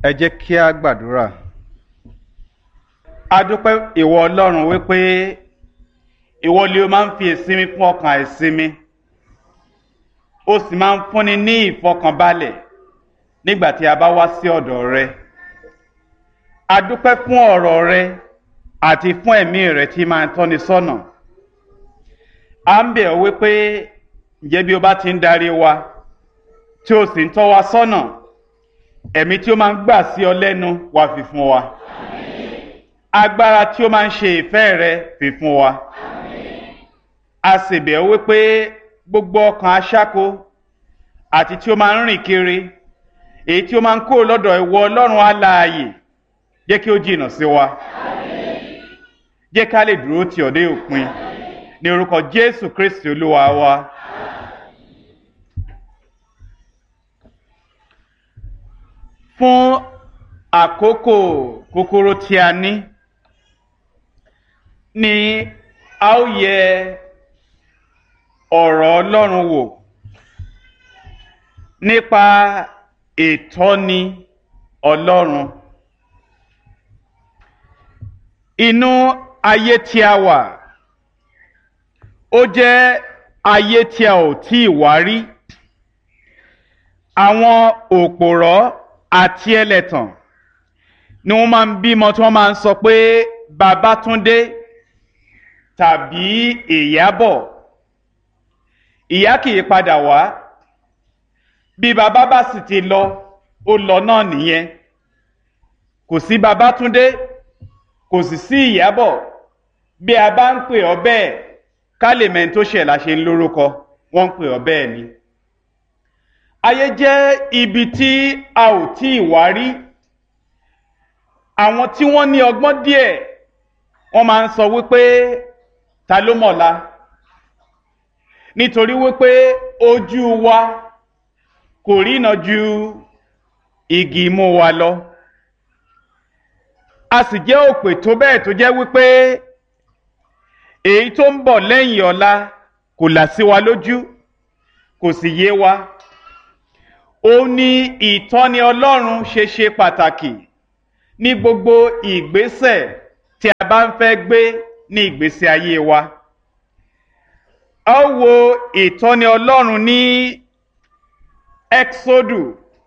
ẹ jẹ́ kí a gbàdúrà. a dúpẹ́ ìwọ ọlọ́run wípé ìwọ ni o máa ń fi ìsinmi fún ọkàn àìsinmi o sì máa ń fúnni ní ìfọkànbalẹ̀ nígbà tí a bá wá sí ọ̀dọ̀ rẹ. a dúpẹ́ fún ọ̀rọ̀ rẹ àti fún ẹ̀mí rẹ tí máa ń tọ́ni sọ́nà. a ń bẹ̀ ọ́ wípé ǹjẹ́ bí o bá ti ń darí wa tí o sì ń tọ́ wa sọ́nà ẹ̀mí tí ó máa ń gbà sí ọ lẹ́nu wá fi fún wa agbára tí ó máa ń ṣe ìfẹ́ rẹ fi fún wa a sì bẹ̀ ọ́ wípé gbogbo ọkàn aṣáko àti tí ó máa ń rìn kiri èyí tí ó máa ń kó lọ́dọ̀ ìwọ ọlọ́run alààyè jẹ́ kí ó jìnnà sí wa jẹ́ ká lè dúró tì ọ́ dé òpin ní orúkọ jésù kristi olúwa wa. fún àkókò kúkúrú tí a ní ni a ó yẹ ọ̀rọ̀ ọlọ́run wò nípa ìtọ́ni ọlọ́run inú ayé tí a wà ó jẹ́ ayé tí a ò tí ì wá rí àwọn òpòrọ́ àti ẹlẹ́tàn ni wọ́n máa ń bímọ tí wọ́n máa ń sọ pé Babátúndé tàbí Ìyábọ̀ ìyá kì í padà wá bí bàbá bá sì ti lọ ó lọ náà nìyẹn kò sí Babátúndé kò sì sí Ìyábọ̀ bí a bá ń pè ọ́ bẹ́ẹ̀ ká lè mẹ́ni tó ṣẹ̀ la ṣe ń lórúkọ wọ́n ń pè ọ́ bẹ́ẹ̀ ni ayé jẹ́ ibi tí a ò tí ì wá rí àwọn tí wọ́n ní ọgbọ́n díẹ̀ wọ́n máa ń sọ wípé ta ló mọ̀la nítorí wípé ojú wa kò rína ju igi imú wa lọ a sì jẹ́ òpè tó bẹ́ẹ̀ tó jẹ́ wípé èyí tó ń bọ̀ lẹ́yìn ọ̀la kò là sí wa lójú kò sì yé wa ó ní ìtọ́ni ọlọ́run ṣe ṣe pàtàkì ní gbogbo ìgbésẹ̀ tí a bá ń fẹ́ gbé ní ìgbésí ayé wa. a ó wo ìtọ́ni ọlọ́run ní exodu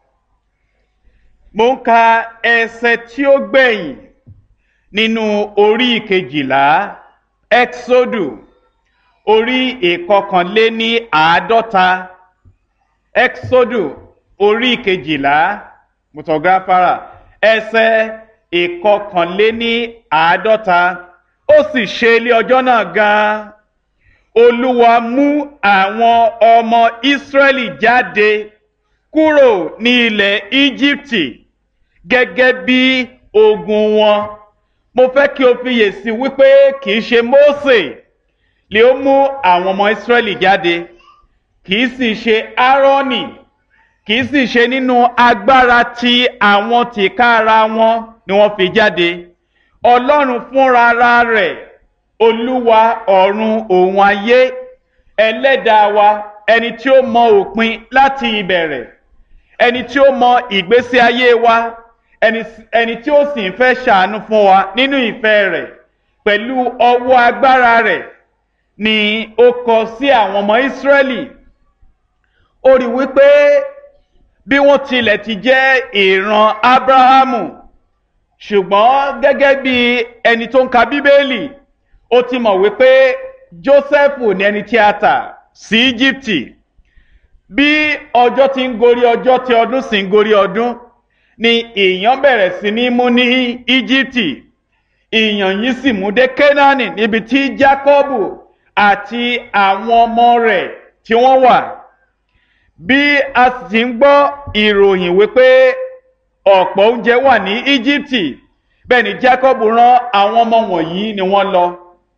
mo ń ka ẹsẹ̀ tí ó gbẹ̀yìn nínú orí ìkejìlá exodu orí ìkọkànléní àádọ́ta exodu orí kejìlá mutọgáfárà ẹsẹ̀ ìkọkànléní àádọ́ta ó sì ṣe ilé ọjọ́ náà gan-an olúwa mú àwọn ọmọ ìsírẹ́lì jáde kúrò ní ilẹ̀ íjíbítì gẹ́gẹ́ bí ogun wọn mo fẹ́ kí o fiyèsí wípé kì í ṣe mósè lè ó mú àwọn ọmọ ìsírẹ́lì jáde kì í sì ṣe áárọ́nì kì í sì ṣe nínú agbára tí àwọn tìkára wọn ni wọ́n fi jáde ọlọ́run fúnra rẹ̀ olúwa ọ̀run òun ayé ẹlẹ́dàá wa ẹni tí ó mọ òpin láti ìbẹ̀rẹ̀ ẹni tí ó mọ ìgbésí ayé wa ẹni tí ó sì ń fẹ́ ṣàánú fún wa nínú ìfẹ́ rẹ̀ pẹ̀lú ọwọ́ agbára rẹ̀ ni ó kọ sí àwọn ọmọ ìsírẹ́lì ó rí wípé bí wọ́n tilẹ̀ ti jẹ́ ìran abrahamu ṣùgbọ́n gẹ́gẹ́ bí ẹni tó ń ka bíbélì ó ti mọ̀ wípé joseph ní ẹni tí a tà sí íjíbítì bí ọjọ́ ti ń gorí ọjọ́ tí ọdún sì ń gorí ọdún ni ìyàn bẹ̀rẹ̀ sí ní mú ní íjíbítì ìyàn yìí sì mú dé kénáánì níbi tí jákọ́bù àti àwọn ọmọ rẹ̀ tí wọ́n wà bí a sì ń gbọ́ ìròyìn wípé ọ̀pọ̀ oúnjẹ wà ní íjíbítì bẹ́ẹ̀ ni jacob rán àwọn ọmọ wọ̀nyí ni wọ́n lọ.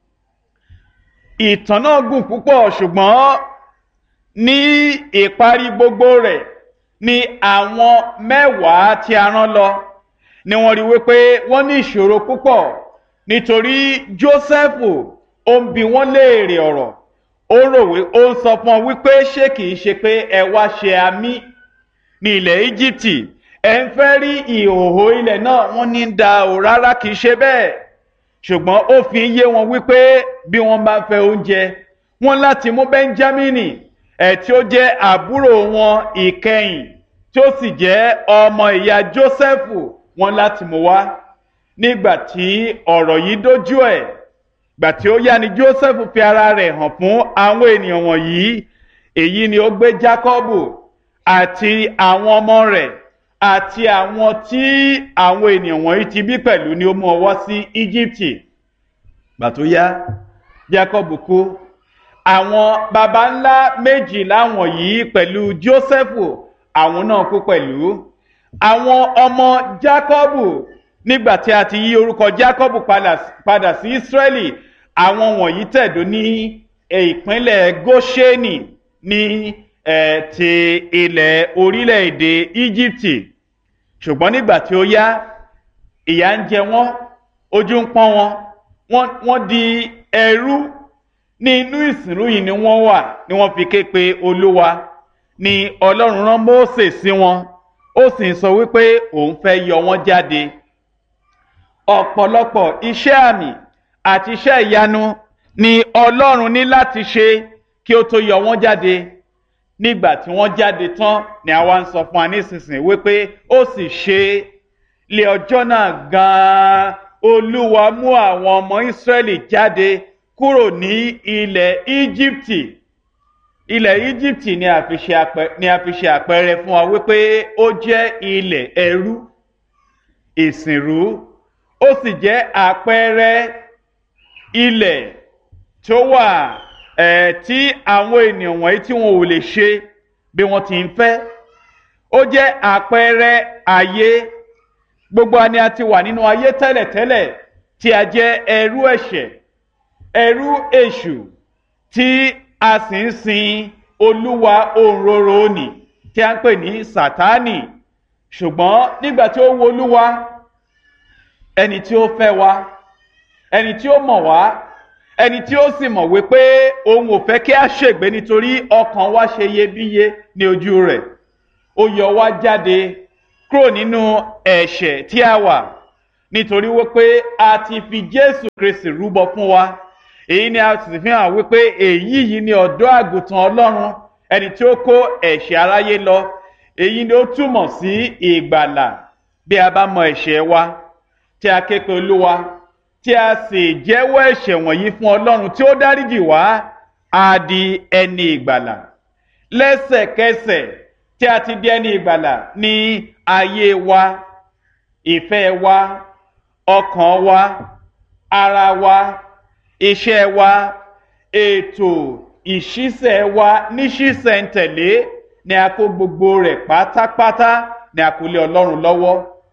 ìtàn náà gùn púpọ̀ ṣùgbọ́n ní ìparí gbogbo rẹ̀ ni àwọn mẹ́wàá tí a rán lọ ni wọ́n rí wípé wọ́n ní ìṣòro púpọ̀ nítorí joseph ó ń bi wọ́n léèrè ọ̀rọ̀ ó rò wí ó ń sọ fún ọ wípé ṣé kìí ṣe pé ẹ wá ṣe àmì ní ilẹ̀ íjíbítì ẹ̀ ń fẹ́ rí ìhòòhò ilẹ̀ náà wọ́n ní da ò rárá kìí ṣe bẹ́ẹ̀ ṣùgbọ́n ó fi yé wọn wípé bí wọ́n bá fẹ́ oúnjẹ wọ́n láti mú bẹ́ńjámínì ẹ̀ tí ó jẹ́ àbúrò wọn ìkẹyìn tí ó sì jẹ́ ọmọ ìyá jósẹ́fù wọ́n láti mú wá nígbà tí ọ̀rọ̀ yìí dójú ẹ̀ gbà tí ó yá ni jósẹ́fù fi ara rẹ̀ hàn fún àwọn ènìyàn wọ̀nyí èyí ni ó gbé jákọ́bù àti àwọn ọmọ rẹ̀ àti àwọn tí àwọn ènìyàn wọ̀nyí ti bí pẹ̀lú ni ó mú ọwọ́ sí íjíbítì gbà tó yá jákọ́bù kú àwọn baba ńlá méjìlá wọ̀nyí pẹ̀lú jósẹ́fù àwọn náà kú pẹ̀lú àwọn ọmọ jákọ́bù nígbà tí a ti yí orúkọ jákọ́bù padà sí ísírẹ́lì àwọn wọ̀nyí tẹ̀dó ní ìpínlẹ̀ góṣẹ́nì ní ti ilẹ̀ orílẹ̀-èdè íjíbítì ṣùgbọ́n nígbà tí ó yá ìyà ń jẹ wọ́n ojú ń pọ́n wọn wọ́n di ẹrú ní inú ìsìnrú yìí ni wọ́n wà ni wọ́n fi ké pe olúwa ni ọlọ́run rán mósè sí wọn ó sì ń sọ wípé òun fẹ́ yọ wọ́n jáde ọ̀pọ̀lọpọ̀ iṣẹ́ àmì àti iṣẹ́ ìyanu ni ọlọ́run ní láti ṣe kí ó tó yọ wọ́n jáde nígbà tí wọ́n jáde tán ni àwa ń sọ fún wa nísinsìnyí wípé ó sì ṣe lé ọjọ́ náà gan-an olúwa mú àwọn ọmọ ìsírẹ́lì jáde kúrò ní ilẹ̀ íjíbítì ilẹ̀ íjíbítì ni a fi ṣe àpẹẹrẹ fún wa wípé ó jẹ́ ilẹ̀ ẹrú ìsìnrú ó sì jẹ́ àpẹẹrẹ ilẹ̀ tó wà ẹ̀ tí àwọn ènìyàn wọ̀nyí tí wọn ò lè ṣe bí wọ́n ti ń fẹ́ ó jẹ́ àpẹẹrẹ ayé gbogbo àni a ti wà nínú ayé tẹ́lẹ̀tẹ́lẹ̀ tí a jẹ́ ẹrú ẹ̀ṣẹ̀ ẹrú èṣù tí a sì ń sin olúwa òǹrorò òní tí a ń pè ní sátánì ṣùgbọ́n nígbà tí ó wo olúwa ẹni tí ó fẹ́ wa ẹni tí ó mọ̀ wá ẹni tí ó sì mọ̀ wípé òun ò fẹ́ kí a ṣègbé nítorí ọkàn wa ṣe iyebíye ní ojú rẹ̀ ó yọ wá jáde kúrò nínú ẹ̀ṣẹ̀ tí a wà nítorí wípé a ti fi jésù kristi rúbọ fún wa èyí ni a sì fi hàn wípé èyí yìí ni ọ̀dọ́ àgùntàn ọlọ́run ẹni tí ó kó ẹ̀ṣẹ̀ aráyé lọ èyí ni ó túmọ̀ sí ìgbàlà bí a bá mọ ẹ̀ṣẹ̀ wa tí a ké pe olúwa tí a sì jẹ́wọ́ ẹ̀ṣẹ̀ wọ̀nyí fún ọlọ́run tí ó dáríjì wá á di ẹni ìgbàlà lẹ́sẹ̀kẹsẹ̀ tí a ti di ẹni ìgbàlà ní ayé wa ìfẹ́ wa ọkàn wa ara wa iṣẹ́ wa ètò ìṣísẹ̀ wa níṣísẹ̀ntẹ̀lé ni a kó gbogbo rẹ̀ pátápátá ni a kó lé ọlọ́run lọ́wọ́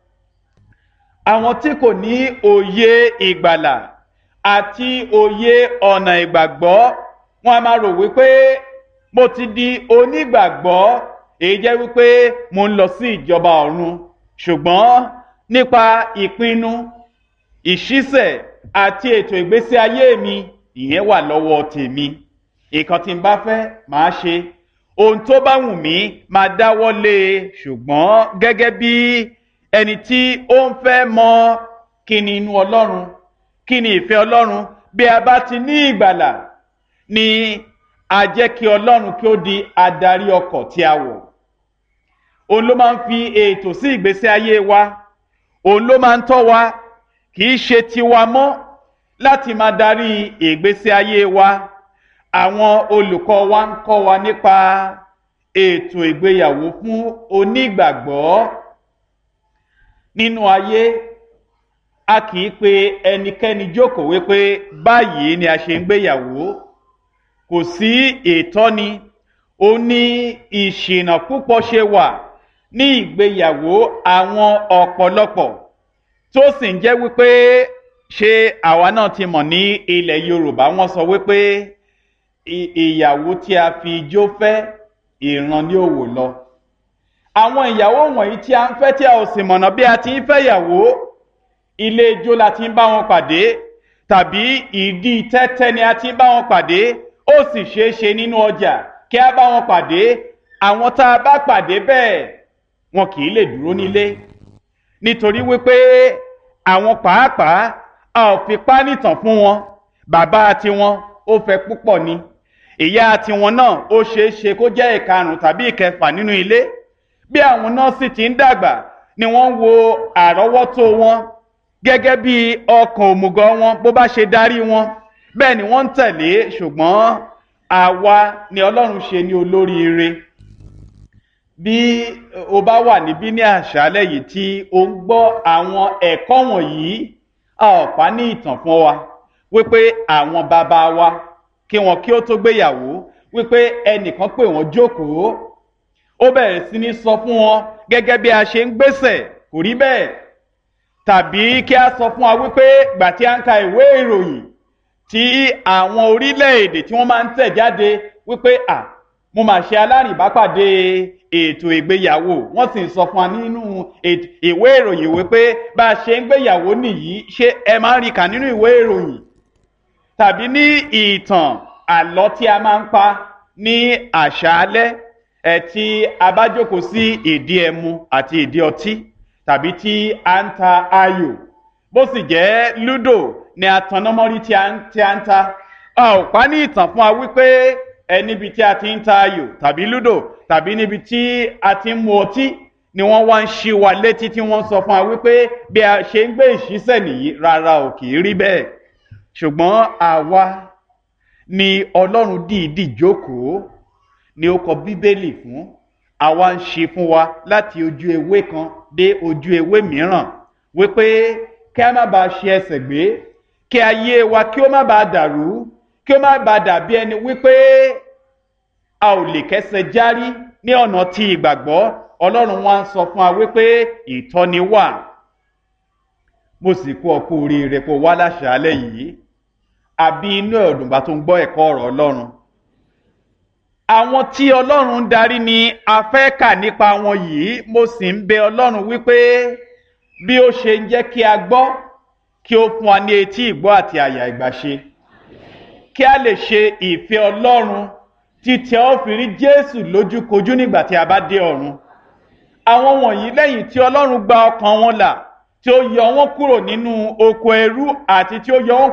àwọn tí kò ní òye ìgbàlà àti òye ọ̀nà ìgbàgbọ́ wọn a máa rò wípé mo ti di onígbàgbọ́ èyí jẹ́ wípé mo ń lọ sí ìjọba ọ̀run ṣùgbọ́n nípa ìpinnu ìṣísẹ̀ àti ètò ìgbésí ayé mi ìyẹn wà lọ́wọ́ tèmi nǹkan tí n bá fẹ́ màá ṣe ohun tó bá wù mí máa dáwọ́ lé e ṣùgbọ́n gẹ́gẹ́ bí ẹni tí ó ń fẹ́ mọ kí ni inú ọlọ́run kí ni ìfẹ́ ọlọ́run bí a bá ti ní ìgbàlà ni a jẹ́ kí ọlọ́run kí ó di adarí ọkọ̀ tí a wọ̀ òun ló máa ń fi ètò sí ìgbésí ayé wa òun ló máa ń tọ́ wa kì í ṣe tiwa mọ́ láti máa darí ìgbésí ayé wa àwọn olùkọ́ wa ń kọ́ wa nípa ètò ìgbéyàwó fún onígbàgbọ́ nínú ayé a kì í pe ẹnikẹ́ni jókòó wípé báyìí ni a ṣe ń gbéyàwó kò sí ìtọ́ni ó ní ìṣìnà púpọ̀ ṣe wà ní ìgbéyàwó àwọn ọ̀pọ̀lọpọ̀ tó sì ń jẹ́ wípé ṣé àwa náà ti mọ̀ ní ilẹ̀ yorùbá wọ́n sọ wípé ìyàwó tí a fi ijó fẹ́ ìran ní òwò lọ àwọn ìyàwó wọ̀nyí tí a ń fẹ́ tí a ò sì mọ̀nà bí a ti ń fẹ́ ìyàwó ilé ijó la ti ń bá wọn pàdé tàbí ìdí tẹ́tẹ́ ni a ti ń bá wọn pàdé ó sì ṣeé ṣe nínú ọjà kí a bá wọn pàdé àwọn tá a bá pàdé bẹ́ẹ̀ wọn kì í lè dúró nílé nítorí wípé àwọn pàápàá a ò fi pánìtàn fún wọn bàbá tiwọn ó fẹ́ púpọ̀ ni ìyá tiwọn náà ó ṣeé ṣe kó jẹ́ ìkarùn tàbí ìkẹfà nínú ilé bí àwọn náà sì ti ń dàgbà ni wọ́n ń wo àrọ́wọ́tó wọn gẹ́gẹ́ bí ọkàn òmùgọ̀ wọn bó bá ṣe darí wọn bẹ́ẹ̀ ni wọ́n ń tẹ̀lé ṣùgbọ́n àwa ni ọlọ́run ṣe ní olóríire bí o bá wà níbí ní àṣálẹ́ yìí tí o ń gbọ́ àwọn ẹ̀kọ́ wọ̀nyí a ò pa ní ìtàn fún wa wípé àwọn bàbá wa kí wọn kí ó tó gbéyàwó wípé ẹnìkan pè wọ́n jókòó ó bẹ̀rẹ̀ sí ní sọ fún wọn gẹ́gẹ́ bí a ṣe ń gbésẹ̀ kò rí bẹ́ẹ̀ tàbí kí a sọ fún wa wípé gbà tí a ń ka ìwé ìròyìn tí àwọn orílẹ̀-èdè tí wọ́n máa ń tẹ̀ jáde wípé à mo mà ṣe alárìnbápàdé ètò ìgbéyàwó wọ́n sì ń sọ fún wa nínú ìwé ìròyìn wípé bá a ṣe ń gbéyàwó nìyí ṣé ẹ máa ń rí kà nínú ìwé ìròyìn tàbí ní ìtàn àlọ́ tí a máa ń pa ní àṣálẹ́ ẹ̀ tí a bá jókòó sí ìdí ẹmu àti ìdí ọtí tàbí tí a ń ta ayò bó sì jẹ́ lúdò ni atanamọ́rí tí a ń ta a ò pa ní ìtàn fún wa wípé ẹ níbi tí a ti ń ta ayò tàbí lúdò tàbí níbi tí a ti ń mu ọtí ni wọ́n wá ń ṣí wa létí tí wọ́n sọ fún wa wípé bí a ṣe ń gbé ìṣísẹ̀ nìyí rárá ò kì í rí bẹ́ẹ̀ ṣùgbọ́n àwa ni ọlọ́run dìídì jókòó ni ó kọ bíbélì fún àwa ń ṣe fún wa láti ojú ewé kan dé ojú ewé mìíràn wípé kí a má bàa ṣe ẹsẹ̀ gbé kí ayé wa kí ó má bàa dàrú kí ó má bàa dàbí ẹni wípé a ò lè kẹsẹ̀ járí ní ọ̀nà tí ìgbàgbọ́ ọlọ́run wa ń sọ fún wa wípé ìtọ́ni wà mo sì kú ọkú oríire kó wá láṣàálẹ̀ yìí àbí inú ẹ̀dùnbà tó ń gbọ́ ẹ̀kọ́ ọ̀rọ̀ ọlọ́run àwọn tí ọlọ́run ń darí ni a fẹ́ kà nípa wọn yìí mo sì ń bẹ ọlọ́run wípé bí ó ṣe ń jẹ́ kí a gbọ́ kí ó fún wa ní etí ìgbọ́ àti àyà ìgbàṣe kí a lè ṣe ìfẹ́ ọlọ́run títí a ó fi rí jésù lójúkojú nígbà tí a bá dé ọ̀run àwọn wọ̀nyí lẹ́yìn tí ọlọ́run gba ọkàn wọn là tí ó yọ wọn kúrò nínú oko ẹrú àti tí ó yọ wọn